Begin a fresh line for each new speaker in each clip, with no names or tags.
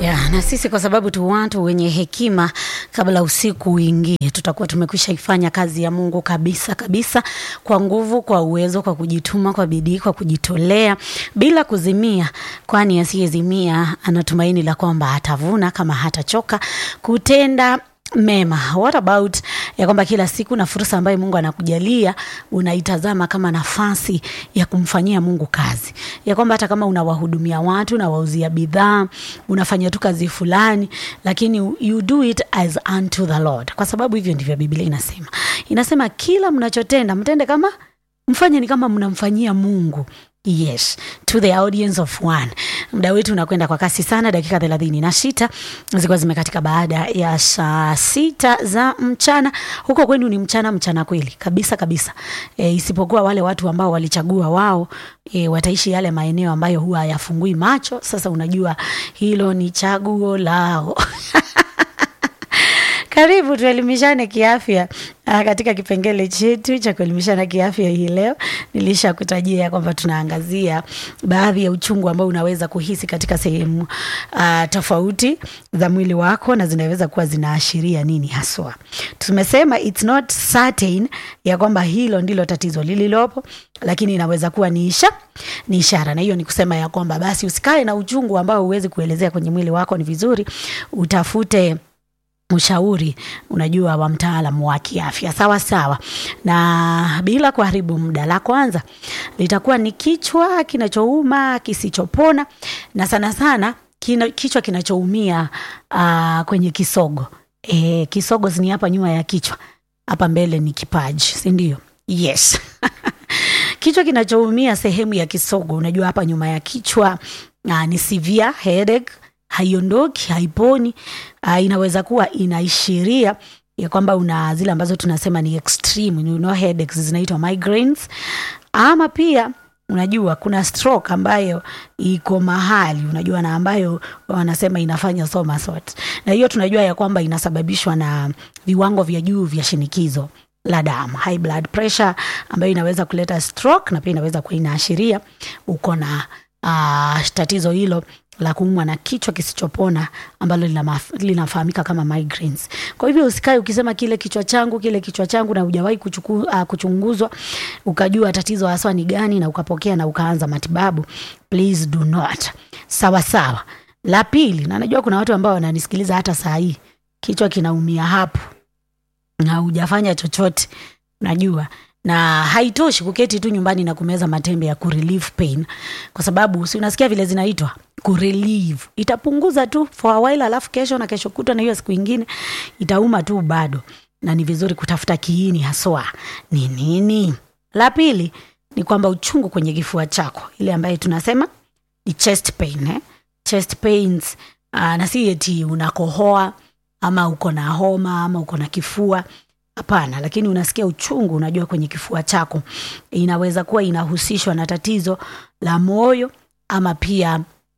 Ya, na sisi kwa sababu tu watu wenye hekima, kabla usiku uingie, tutakuwa tumekwisha ifanya kazi ya Mungu kabisa kabisa, kwa nguvu, kwa uwezo, kwa kujituma, kwa bidii, kwa kujitolea, bila kuzimia, kwani asiyezimia ana tumaini la kwamba atavuna kama hatachoka kutenda mema. What about ya kwamba kila siku na fursa ambayo Mungu anakujalia unaitazama kama nafasi ya kumfanyia Mungu kazi, ya kwamba hata kama unawahudumia watu, unawauzia bidhaa, unafanya tu kazi fulani, lakini you do it as unto the Lord, kwa sababu hivyo ndivyo Biblia inasema. Inasema kila mnachotenda mtende kama mfanye ni kama mnamfanyia Mungu. Yes, to the audience of one. Muda wetu unakwenda kwa kasi sana, dakika thelathini na sita zilikuwa zimekatika baada ya saa sita za mchana. Huko kwenu ni mchana mchana kweli kabisa kabisa, e, isipokuwa wale watu ambao walichagua wao e, wataishi yale maeneo ambayo huwa hayafungui macho. Sasa unajua hilo ni chaguo lao. Karibu tuelimishane kiafya ah, katika kipengele chetu cha kuelimishana kiafya hii leo. Nilisha kutajia kwamba tunaangazia baadhi ya uchungu ambao unaweza kuhisi katika sehemu ah, tofauti za mwili wako na zinaweza kuwa zinaashiria nini haswa. Tumesema it's not certain ya kwamba hilo ndilo tatizo lililopo, lakini inaweza kuwa ni isha ni ishara, na hiyo ni kusema ya kwamba basi usikae na uchungu ambao huwezi kuelezea kwenye mwili wako. Ni vizuri utafute ushauri unajua wa mtaalamu wa kiafya sawa sawa. Na bila kuharibu muda, la kwanza litakuwa ni kichwa kinachouma kisichopona, na sana sana kina, kichwa kinachoumia uh, kwenye kisogo e, kisogo ni hapa nyuma ya kichwa, hapa mbele ni kipaji, si ndio? Yes kichwa kinachoumia sehemu ya kisogo, unajua hapa nyuma ya kichwa uh, ni severe headache haiondoki haiponi. Uh, inaweza kuwa inaishiria ya kwamba una zile ambazo tunasema ni extreme, you know, headaches zinaitwa migraines, ama pia unajua kuna stroke ambayo iko mahali unajua, na ambayo wanasema inafanya somersault, na hiyo tunajua ya kwamba inasababishwa na viwango vya juu vya shinikizo la damu, high blood pressure, ambayo inaweza kuleta stroke, na pia inaweza kuwa inaashiria uko na uh, tatizo hilo la kuumwa na kichwa kisichopona ambalo linafahamika kama migraines. Kwa hivyo usikae ukisema kile kichwa changu kile kichwa changu na hujawahi uh, kuchunguzwa ukajua tatizo haswa ni gani na ukapokea na ukaanza matibabu. Please do not. Sawa sawa. La pili, na najua kuna watu ambao wananisikiliza hata saa hii, kichwa kinaumia hapo na hujafanya chochote, najua na haitoshi kuketi tu nyumbani na kumeza matembe ya kurelieve pain, kwa sababu si unasikia vile zinaitwa kurelieve. Itapunguza tu for a while, alafu kesho na kesho kutwa na hiyo siku ingine itauma tu bado, na ni vizuri kutafuta kiini haswa ni nini. La pili ni kwamba uchungu kwenye kifua chako, ile ambayo tunasema ni chest pain, eh? Chest pains, uh, na si eti unakohoa ama uko na homa ama uko na kifua Hapana, lakini unasikia uchungu, unajua kwenye kifua chako, inaweza kuwa inahusishwa na tatizo la moyo ama pia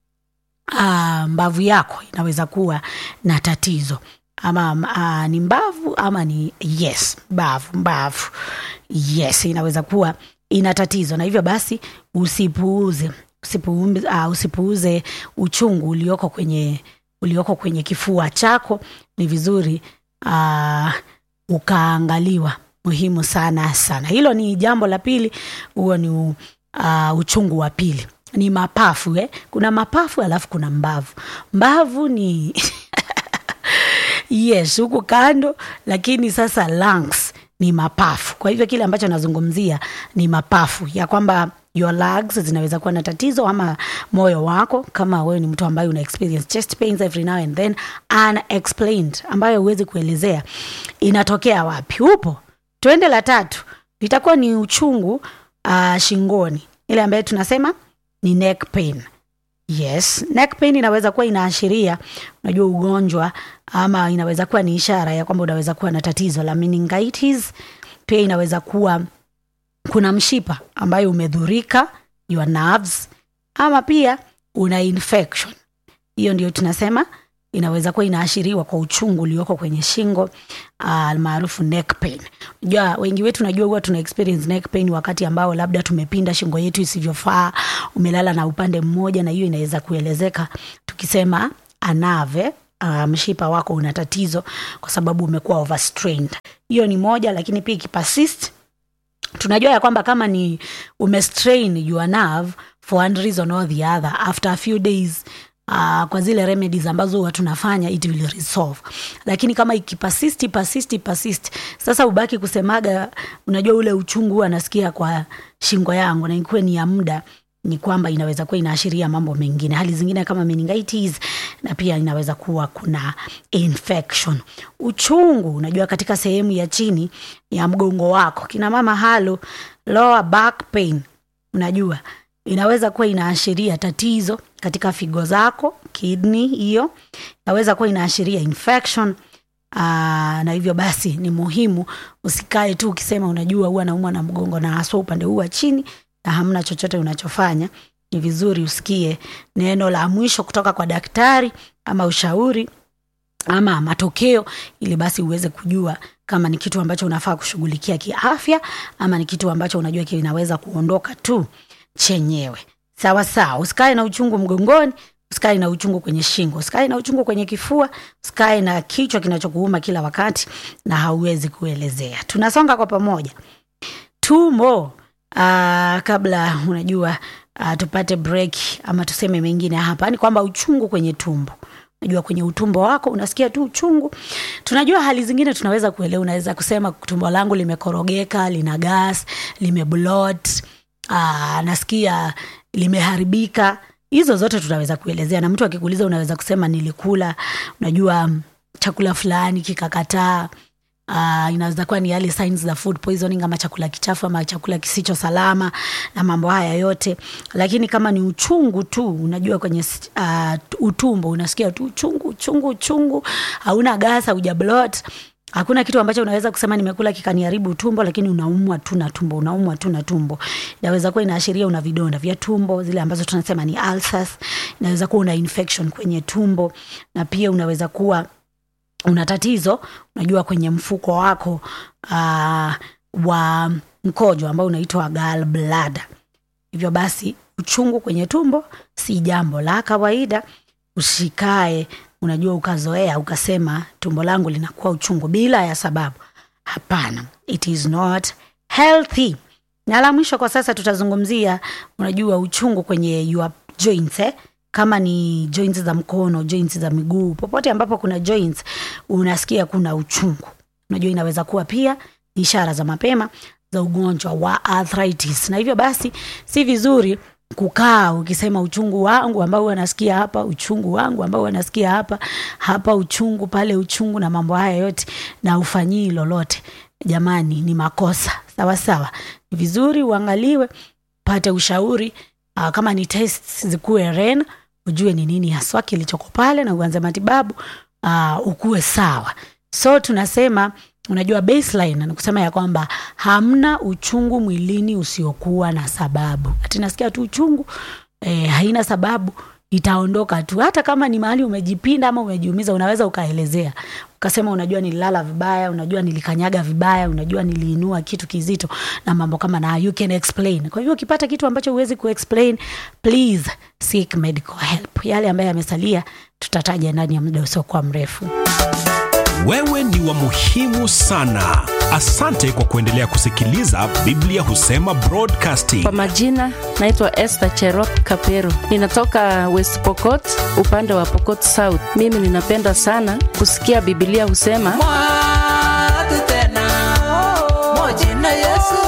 uh, mbavu yako inaweza kuwa na tatizo ama uh, ni mbavu ama ni yes, mbavu mbavu, yes, inaweza kuwa ina tatizo, na hivyo basi usipuuze usipuuze, uh, usipuuze uchungu ulioko kwenye ulioko kwenye kifua chako. Ni vizuri uh, ukaangaliwa muhimu sana sana. Hilo ni jambo la pili. Huo ni uh, uchungu wa pili ni mapafu eh? Kuna mapafu alafu kuna mbavu. Mbavu ni yes, huku kando, lakini sasa lungs ni mapafu. Kwa hivyo kile ambacho nazungumzia ni mapafu, ya kwamba your lungs zinaweza kuwa na tatizo ama moyo wako, kama wewe ni mtu ambaye una experience chest pains every now and then unexplained, ambayo huwezi kuelezea inatokea wapi. Upo twende. La tatu litakuwa ni uchungu uh, shingoni, ile ambayo tunasema ni neck pain. Yes, neck pain inaweza kuwa inaashiria unajua ugonjwa ama inaweza kuwa ni ishara ya kwamba unaweza kuwa na tatizo la meningitis. Pia inaweza kuwa kuna mshipa ambayo umedhurika your nerves, ama pia una infection. Hiyo ndio tunasema inaweza kuwa inaashiriwa kwa uchungu ulioko kwenye shingo almaarufu uh, neck pain. Unajua wengi wetu najua huwa tuna experience neck pain wakati ambao labda tumepinda shingo yetu isivyofaa, umelala na upande mmoja, na hiyo inaweza kuelezeka tukisema anave uh, mshipa wako una tatizo kwa sababu umekuwa overstrained hiyo ni moja lakini pia ikipersist tunajua ya kwamba kama ni umestrain your nerve for one reason or the other after a few days Uh, kwa zile remedies ambazo huwa tunafanya it will resolve lakini kama ikipasist persist persist sasa ubaki kusemaga unajua ule uchungu huwa nasikia kwa shingo yangu na ikuwe ni ya muda ni kwamba inaweza kuwa inaashiria mambo mengine hali zingine kama meningitis na pia inaweza kuwa kuna infection uchungu unajua katika sehemu ya chini ya mgongo wako kina mama halo lower back pain unajua inaweza kuwa inaashiria tatizo katika figo zako kidney hiyo inaweza kuwa inaashiria infection Aa, na hivyo basi ni muhimu usikae tu ukisema unajua huwa naumwa na mgongo na haswa upande huu wa chini na hamna chochote unachofanya ni vizuri usikie neno la mwisho kutoka kwa daktari ama ushauri ama matokeo ili basi uweze kujua kama ni kitu ambacho unafaa kushughulikia kiafya ama ni kitu ambacho unajua kinaweza kuondoka tu chenyewe sawa sawa usikae na uchungu mgongoni usikae na uchungu kwenye shingo usikae na uchungu kwenye kifua usikae na kichwa kinachokuuma kila wakati na hauwezi kuelezea tunasonga kwa pamoja tumbo uh, kabla unajua uh, tupate break ama tuseme mengine hapa ni kwamba uchungu kwenye tumbo unajua kwenye utumbo wako unasikia tu uchungu tunajua hali zingine tunaweza kuelewa unaweza kusema tumbo langu limekorogeka lina gas limeblot uh, nasikia limeharibika hizo zote tunaweza kuelezea na mtu akikuuliza unaweza kusema nilikula unajua chakula fulani kikakataa Uh, inaweza kuwa ni yale signs za food poisoning ama chakula kichafu ama chakula kisicho salama na mambo haya yote lakini kama ni uchungu tu unajua kwenye uh, utumbo unasikia tu uchungu uchungu uchungu hauna gas hauja blot hakuna kitu ambacho unaweza kusema nimekula kikaniharibu tumbo lakini unaumwa tu na tumbo unaumwa tu na tumbo inaweza kuwa inaashiria una vidonda vya tumbo zile ambazo tunasema ni ulcers inaweza kuwa una infection kwenye tumbo na pia unaweza kuwa una tatizo unajua kwenye mfuko wako uh, wa mkojo ambao unaitwa gallbladder hivyo basi uchungu kwenye tumbo si jambo la kawaida usikae unajua ukazoea ukasema tumbo langu linakuwa uchungu bila ya sababu hapana it is not healthy na la mwisho kwa sasa tutazungumzia unajua uchungu kwenye your joints eh? kama ni joints za mkono joints za miguu popote ambapo kuna joints unasikia kuna uchungu unajua inaweza kuwa pia ni ishara za mapema za ugonjwa wa arthritis na hivyo basi si vizuri kukaa ukisema uchungu wangu ambao wanasikia hapa uchungu wangu ambao wanasikia hapa hapa uchungu pale uchungu na mambo haya yote na ufanyii lolote jamani ni makosa sawa sawa ni vizuri uangaliwe pate ushauri uh, kama ni test zikuwe ren ujue ni nini haswa kilichoko pale na uanze matibabu uh, ukuwe sawa so tunasema unajua baseline ni kusema ya kwamba hamna uchungu mwilini usiokuwa na sababu ati nasikia tu uchungu eh, haina sababu itaondoka tu hata kama ni mahali umejipinda ama umejiumiza unaweza ukaelezea ukasema unajua nililala vibaya unajua nilikanyaga vibaya unajua niliinua kitu kizito na mambo kama na you can explain kwa hivyo ukipata kitu ambacho huwezi kuexplain please seek medical help yale ambayo yamesalia tutataja ndani ya muda usiokuwa mrefu
Wewe ni wa muhimu sana. Asante kwa kuendelea kusikiliza Biblia Husema Broadcasting.
Kwa majina naitwa Esther Cherop Kapero, ninatoka West Pokot, upande wa Pokot South. Mimi ninapenda sana kusikia Biblia husema
mwatu tena mojina yesu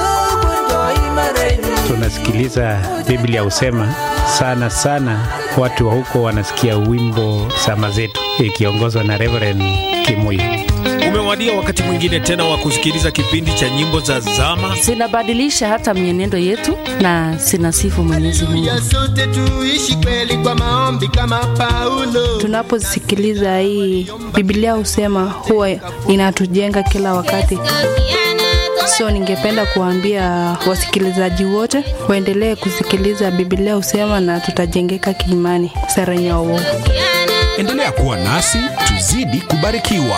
tukunjoimareni
tunasikiliza Biblia husema sana sana, watu wa huko wanasikia wimbo sama zetu ikiongozwa na Reverend Kimuyu.
Umewadia wakati mwingine tena wa kusikiliza kipindi cha nyimbo za zama.
zinabadilisha hata mienendo yetu na zinasifu Mwenyezi Mungu.
ya sote tuishi kweli kwa maombi kama Paulo.
Tunaposikiliza hii Biblia husema huwa inatujenga kila wakati. So ningependa kuambia wasikilizaji wote waendelee kusikiliza Biblia husema na tutajengeka kiimani. Sara Nyawo.
Endelea kuwa nasi tuzidi kubarikiwa.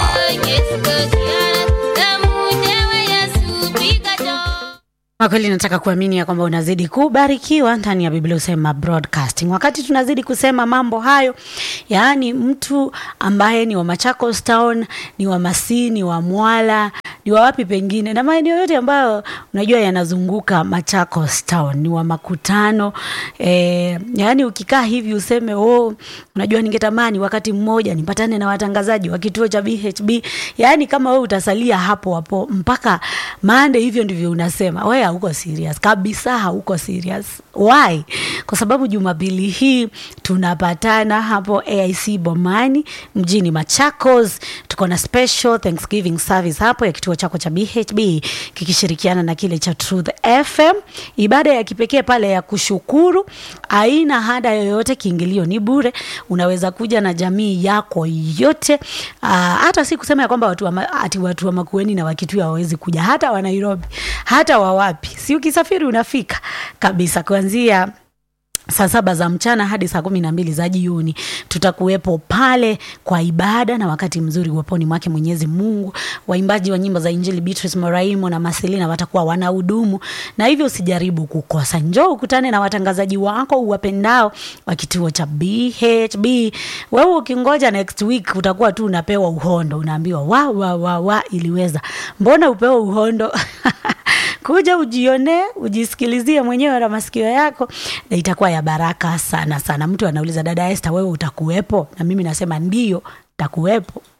Kwa kweli nataka kuamini ya kwamba unazidi kubarikiwa ndani ya Biblia Husema Broadcasting. Wakati tunazidi kusema mambo hayo yaani mtu ambaye ni wa Machakos Town, ni wa Masii, ni wa Mwala, ni wa wapi pengine na maeneo yote ambayo unajua yanazunguka Machakos Town, ni wa makutano eh, yaani ukikaa hivi useme oh, unajua ningetamani wakati mmoja nipatane na watangazaji wa kituo cha BHB. Yaani kama wewe utasalia hapo hapo mpaka Monday, hivyo ndivyo unasema wewe, hauko serious kabisa, hauko serious. Why? Kwa sababu Jumapili hii tunapatana hapo AIC Bomani mjini Machakos. Tuko na special Thanksgiving service hapo ya kituo chako cha BHB kikishirikiana na kile cha Truth FM, ibada ya kipekee pale ya kushukuru, aina hada yoyote, kiingilio ni bure. Unaweza kuja na jamii yako yote. Aa, hata si kusema ya kwamba watu wa, ma- ati watu wa Makueni na Wakituya hawawezi kuja, hata wa Nairobi, hata wa wapi, si ukisafiri unafika kabisa kuanzia saa saba za mchana hadi saa kumi na mbili za jioni tutakuwepo pale kwa ibada na wakati mzuri uweponi mwake Mwenyezi Mungu. Waimbaji wa nyimbo za Injili Beatrice Moraimo na Marcelina watakuwa wanahudumu, na hivyo usijaribu kukosa. Njoo ukutane na watangazaji wako uwapendao wa kituo cha BHB. Wewe ukingoja next week utakuwa tu unapewa uhondo, unaambiwa wa wa wa wa, iliweza. Mbona upewe uhondo? kuja ujionee ujisikilizie mwenyewe na masikio yako na itakuwa ya baraka sana sana mtu anauliza dada Esther wewe utakuwepo na mimi nasema ndio takuwepo